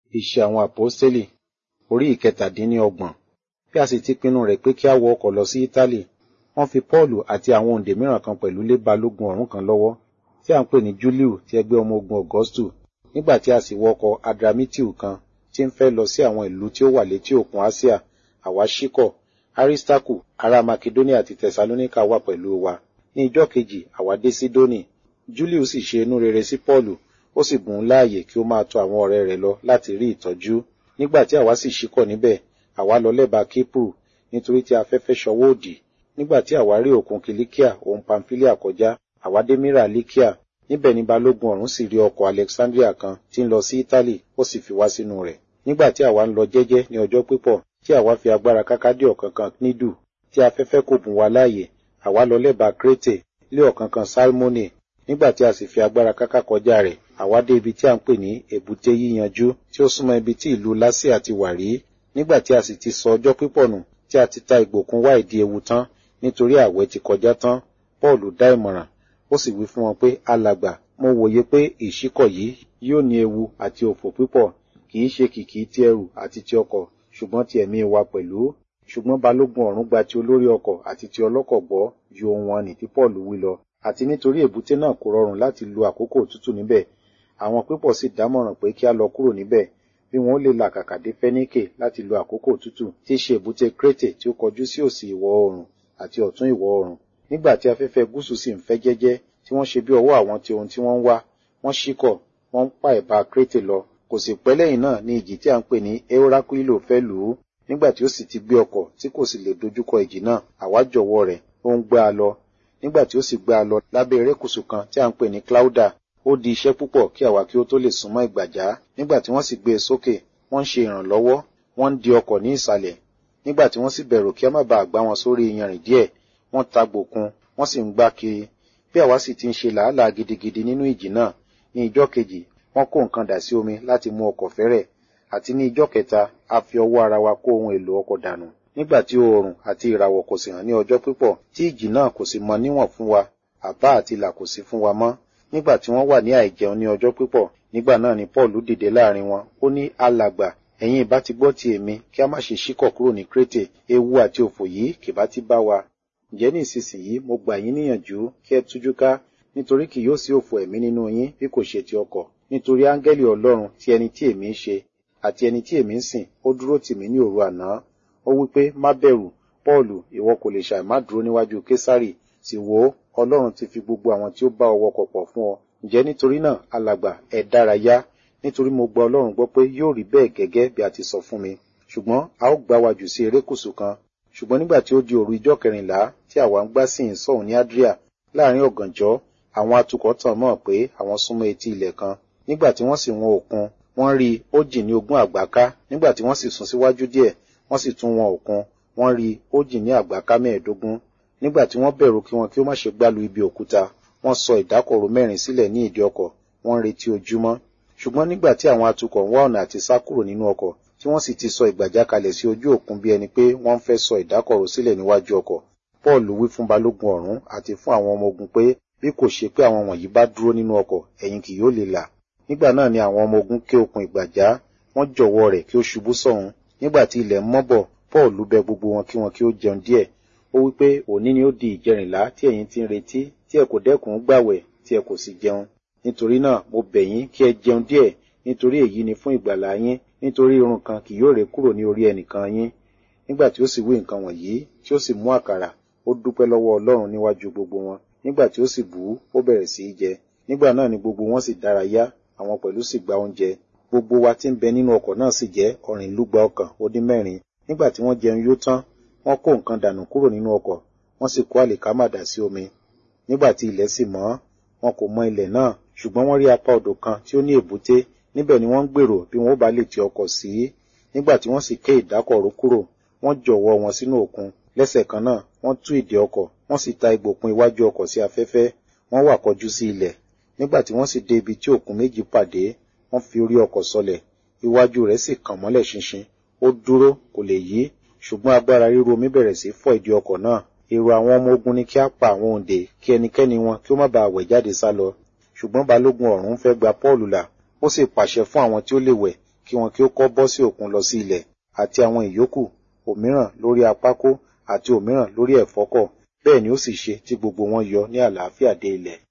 Iṣẹ́ àwọn Àpọ́stélì orí ìkẹtàdínníọgbọ̀n. Bí a sì ti pinnu rẹ̀ pé kí a wọ ọkọ̀ lọ sí Ítálì, wọ́n fi Pọ́ọ̀lù àti àwọn òǹdè mìíràn kan pẹ̀lú lé balógun ọ̀rún kan lọ́wọ́, tí à ń pè ní Júlíù ti ẹgbẹ́ ọmọ ogun Ọ̀gọ́stù. Nígbà tí a sì wọ ọkọ̀ Adramitìù kan tí ń fẹ́ lọ sí àwọn ìlú tí ó wà létí òkun Áṣíà, àwa ṣíkọ̀. Arísítákù ará Makedóníà àti Tẹsalóníkà wà pẹ̀lú wa. Ní ijọ́ kejì, àwa dé Sídónì. Júlíù sì ṣe inú rere sí Pọ́ọ̀lù, ó sì bùn ún láàyè kí ó máa tọ àwọn ọ̀rẹ́ rẹ̀ lọ láti rí ìtọ́jú. Nígbà tí àwa sì ṣíkọ̀ níbẹ̀, àwa lọ lẹ́bàá Kípùrù, nítorí tí afẹ́fẹ́ ṣọwọ́ òdì. Nígbà tí àwa rí òkun Kìlíkíà òun Pamfílíà kọjá, àwa dé Mírà Líkíà. Níbẹ̀ ni balógun ọ̀rún sì rí ọkọ̀ Alexandria kan tí ń lọ sí Ítálì, ó sì fi wá sínú rẹ̀. Nígbà tí àwa ń lọ jẹ́jẹ́ ní ọjọ́ pípọ̀, tí àwa fi agbára káká dé ọ̀kánkán Knídù, tí afẹ́fẹ́ kò bùn wa láàyè, àwa lọ lẹ́bàá Krétè, lé ọ̀kánkán Sálmónè. Nígbà tí a sì fi agbára káká kọjá rẹ̀, àwa dé ibi tí à ń pè ní èbúté yíyanjú, tí ó súnmọ́ ibi tí ìlú Lásíà ti wà rí. Nígbà tí a sì ti sọ ọjọ́ pípọ̀ nù, tí a ti ta ìgbòkun wá ìdí ewu tán, nítorí ààwẹ̀ ti kọjá tán, Pọ́ọ̀lù dá ìmọ̀ràn, ó sì wí fún wọn pé, alàgbà, mo wòye pé ìṣíkọ̀ yìí yóò ní ewu àti òfò pípọ̀, kì í ṣe kìkì ti ẹrù àti ti ọkọ̀, ṣùgbọ́n ti ẹ̀mí wa pẹ̀lú. Ṣùgbọ́n balógun ọ̀rún gba ti olórí ọkọ̀ àti ti ọlọ́kọ̀ gbọ́ ju ohun wọn nì tí Pọ́ọ̀lù wí lọ, àti nítorí èbúté náà kò rọrùn láti lo àkókò òtútù níbẹ̀. Àwọn pípọ̀ sì dámọ̀ràn pé kí a lọ kúrò níbẹ̀, bí wọn ó lè làkàkà dé Fẹ́níkè láti lo àkókò òtútù, tí í ṣe èbúté Krétè tí ó kọjú sí òsì ìwọ̀ oòrùn àti ọ̀tún ìwọ̀ oòrùn. Nígbà tí afẹ́fẹ́ gúúsù sì ń fẹ́ jẹ́jẹ́, tí wọ́n ṣe bí ọwọ́ àwọn ti ohun tí wọ́n ń wá, wọ́n ṣíkọ̀, wọ́n ń pa ẹ̀bá Krétè lọ. Kò sì pẹ́ lẹ́yìn náà ní ìjì tí à ń pè ní Eurakuilo fẹ́ lù ú. Nígbà tí ó sì ti gbé ọkọ̀ tí kò sì lè dojúkọ ìjì náà, àwa jọ̀wọ́ rẹ̀, ó ń gbá a lọ. Nígbà tí ó sì gbá a lọ lábẹ́ erékùṣù kan tí à ń pè ní Cláúdà, ó di iṣẹ́ púpọ̀ kí àwa kí ó tó lè súnmọ́ ìgbàjá. Nígbà tí wọ́n sì gbé e sókè, wọ́n ń ṣe ìrànlọ́wọ́, wọ́n ń di ọkọ̀ ní ìsàlẹ̀. Nígbà tí wọ́n sì bẹ̀rù kí a má baà gbá wọn sórí iyanrìn díẹ̀, wọ́n ta gbòkun, wọ́n sì ń gbá kiri. Bí àwa sì ti ń ṣe làálàá gidigidi nínú ìjì náà, ní ijọ́ kejì, wọ́n kó nǹkan dà sí omi láti mú ọkọ̀ fẹ́rẹ̀. Àti ní ijọ́ kẹta, a fi ọwọ́ ara wa kó ohun èlò ọkọ̀ dànù. Nígbà tí oòrùn àti ìràwọ̀ kò sì hàn ní ọjọ́ pípọ̀, tí ìjì náà kò sì mọ níwọ̀n fún wa, àbá àti ìlà kò sí fún wa mọ́. Nígbà tí wọ́n wà ní àìjẹun ní ọjọ́ pípọ̀, nígbà náà ni Pọ́ọ̀lù dìde láàrin wọn, ó ní alàgbà, ẹ̀yin ìbá ti gbọ́ ti èmi, kí a má ṣe ṣíkọ̀ kúrò ní Krétè, ewu àti òfò yìí kì bá ti bá wa. Ǹjẹ́ ní ìsinsìnyí mo gbà yín níyànjú kí ẹ tújú ká, nítorí kì yóò sí òfò ẹ̀mí nínú yín bí kò ṣe ti ọkọ̀. Nítorí áńgẹ́lì Ọlọ́run ti ẹni tí èmi ń ṣe, àti ẹni tí èmi ń sìn, ó dúró tì mí ní òru àná. Ó wí pé, má bẹ̀rù, Pọ́ọ̀lù, ìwọ kò lè ṣàì má dúró níwájú Késárì, sì wò ó, Ọlọ́run ti fi gbogbo àwọn tí ó bá ọ wọkọ̀ pọ̀ fún ọ. Ǹjẹ́ nítorí náà, alàgbà, ẹ dárayá, nítorí mo gba Ọlọ́run gbọ́ pé yóò rí bẹ́ẹ̀ gẹ́gẹ́ bí a ti sọ fún mi. Ṣùgbọ́n a ó gbá wa jù sí erékùṣù kan. Ṣùgbọ́n nígbà tí ó di òru ijọ́ kẹrìnlá tí àwa ń gbá sí ìsọ̀hún ní Adria, láàrin ọ̀gànjọ́, àwọn atukọ̀ tàn mọ́ pé àwọn súnmọ́ etí ilẹ̀ kan. Nígbà tí wọ́n sì wọn òkun, wọ́n rí ó jìn ní ogún àgbáká. Nígbà tí wọ́n sì sún síwájú díẹ̀, wọ́n sì tún wọn òkun, wọ́n rí ó jìn ní àgbáká mẹ́ẹ̀ẹ́dógún. Nígbà tí wọ́n bẹ̀rù kí wọn kí ó má ṣe gbálu ibi òkúta, wọ́n sọ ìdákọ̀ró mẹ́rin sílẹ̀ ní ìdí ọkọ̀, wọ́n ń retí ojúmọ́. Ṣùgbọ́n nígbà tí àwọn atukọ̀ ń wá ọ̀nà àti sá kúrò nínú ọkọ̀, tí wọ́n sì ti sọ ìgbàjá kalẹ̀ sí ojú òkun bí ẹni pé wọ́n ń fẹ́ sọ ìdákọ̀ró sílẹ̀ níwájú ọkọ̀, Pọ́ọ̀lù wí fún balógun ọ̀rún àti fún àwọn ọmọ ogun pé bí kò ṣe pé àwọn wọ̀nyí bá dúró nínú ọkọ̀, ẹ̀yin kì yóò lè là. Nígbà náà ni àwọn ọmọ ogun ké okùn ìgbàjá, wọ́n jọ̀wọ́ rẹ̀ kí ó ṣubú sọ̀hún. Nígbà tí ilẹ̀ ń mọ́ bọ̀, Pọ́ọ̀lù bẹ gbogbo wọn kí wọn kí ó jẹun díẹ̀. Ó wí pé òní ni ó di ìjẹrìnlá tí ẹ̀yin ti ń retí, tí ẹ kò dẹ́kun gbàwẹ̀, tí ẹ kò sì jẹun. Nítorí náà mo bẹ̀ yín kí ẹ jẹun díẹ̀, nítorí èyí ni fún ìgbàlà yín, nítorí irun kan kì yóò ré kúrò ní orí ẹnìkan yín. Nígbà tí ó sì wí nǹkan wọ̀nyí, tí ó sì mú àkàrà, ó dúpẹ́ lọ́wọ́ Ọlọ́run níwájú gbogbo wọn. Nígbà tí ó sì bù ú, ó bẹ̀rẹ̀ sí í jẹ. Nígbà náà ni gbogbo wọn sì dárayá, àwọn pẹ̀lú sì gba oúnjẹ. Gbogbo wa tí ń bẹ nínú ọkọ̀ náà sì jẹ́ ọ̀rìnlúgba ọkàn ó dín mẹ́rin. Nígbà tí wọ́n jẹun yó tán, wọ́n kó nǹkan dànù kúrò nínú ọkọ̀, wọ́n sì kó àlìkámà dà sí omi. Nígbà tí ilẹ̀ sì mọ́, wọn kò mọ ilẹ̀ náà, ṣùgbọ́n wọ́n rí apá odò kan tí ó ní èbúté, níbẹ̀ ni wọ́n ń gbèrò bí wọn ó bá lè ti ọkọ̀ sí. Nígbà tí wọ́n sì ké ìdákọ̀ró kúrò, wọ́n jọ̀wọ́ wọn sínú òkun. Lẹ́sẹ̀ kan náà, wọ́n tú ìdè ọkọ̀, wọ́n sì ta ìgbòkun iwájú ọkọ̀ sí afẹ́fẹ́, wọ́n wà kọjú sí ilẹ̀. Nígbà tí wọ́n sì dé ibi tí òkun méjì pàdé, wọ́n fi orí ọkọ̀ sọlẹ̀, iwájú rẹ̀ sì kàn mọ́lẹ̀ ṣinṣin. Ó dúró, kò lè yí, ṣùgbọ́n agbára ríru omi bẹ̀rẹ̀ sí fọ́ ìdí ọkọ̀ náà. Èrò àwọn ọmọ ogun ni kí á pa àwọn òǹdè kí ẹnikẹ́ni wọn kí ó má baà wẹ̀ jáde sá lọ. Ṣùgbọ́n balógun ọ̀rún fẹ́ gba Pọ́ọ̀lù là, ó sì pàṣẹ fún àwọn tí ó lè wẹ̀ kí wọn kí ó kọ́ bọ́ sí òkun lọ sí ilẹ̀ àti àwọn ìyókù òmíràn lórí apákó àti òmíràn lórí ẹ̀fọ́kọ̀ bẹ́ẹ̀ ni ó sì ṣe tí gbogbo wọn yọ ní àlàáfíà dé ilẹ̀